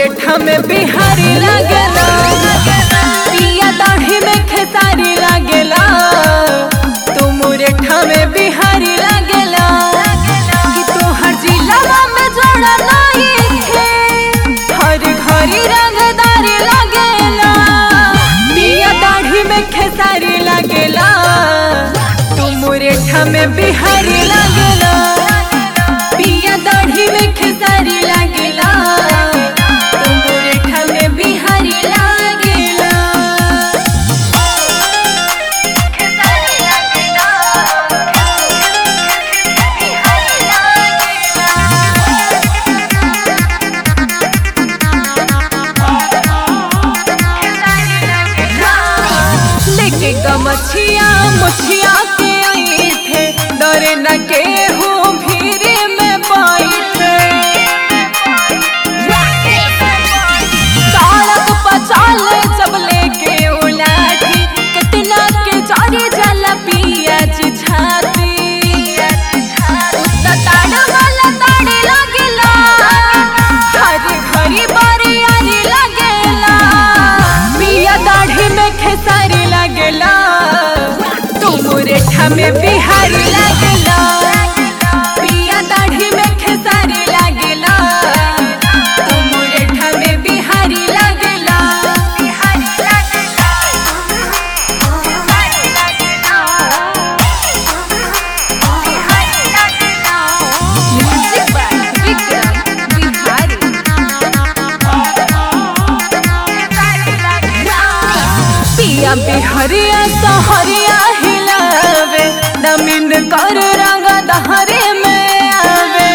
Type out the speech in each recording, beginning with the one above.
मुरेठा में बिहारी लागेला पिया दाढ़ी में खेसारी लागेला तू मुरेठा में बिहारी लागेला कि तोहर जिला में जोड़ा नहीं है हर घरी रंगदारी लागेला पिया दाढ़ी में खेसारी लागेला तू मुरेठा में बिहारी लागेला पिया दाढ़ी में खेसारी लागेला तू मुरेठा में बिहारी लागेला खेसारी लागेला बिहारी लेके गमछिया मुछिया के आई थे डरे न के हो भीरे में बैठे सड़क पर चले जब लेके उलाठी कितना के जारी जला पिया जी छाती उतना ताड़ा वाला ताड़े लगेला हर घरी बारी आरी लगेला पिया दाढ़ी में खेसारी लगेला तू मुरेठा में बिहारी लगेला पिया दाढ़ी में खेसारी लगेला तू मुरेठा में बिहारी लगेला बिहारी लगेला बिहारी लगेला बिहारी लगेला म्यूजिक बाय विक्रम बिहारी पिया बिहरिया सहरिया हिलावे नमिन कर रंग दहरे में आवे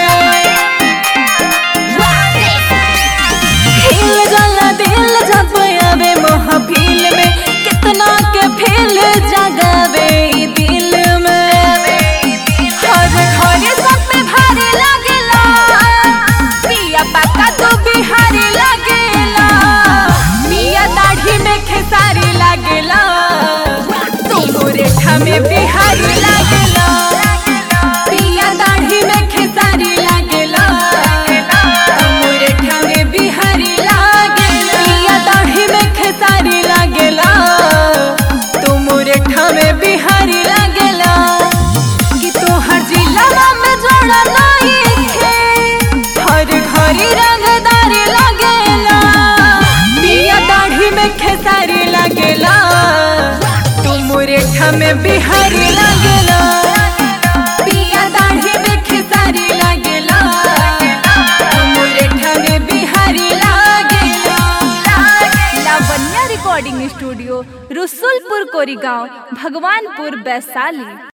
हिल जाला दिल जब आवे महफिल में कितना के फील जगावे ई दिल में हर घर सब पे भारी लगेला पिया पक्का तो बिहारी लगेला पिया दाढ़ी में खेसारी लगेला तू मुरेठा में बिहारी लगेला पिया दाढ़ी में खेसारी लगेला तू मुरेठा में बिहारी लगेला पिया दाढ़ी में खेसारी लगेला तू मुरेठा में बिहारी लगेला कि तोहर जिला में जोड़ा नहीं है हर घरी रंगदारी लगेला पिया दाढ़ी में खेसारी लगेला तू मुरेठा में बिहारी लगेला पिया दाढ़ी में खेसारी लगेला तू मुरेठा में बिहारी लगेला लावण्या रिकॉर्डिंग स्टूडियो रसुलपुर कोरीगांव भगवानपुर वैशाली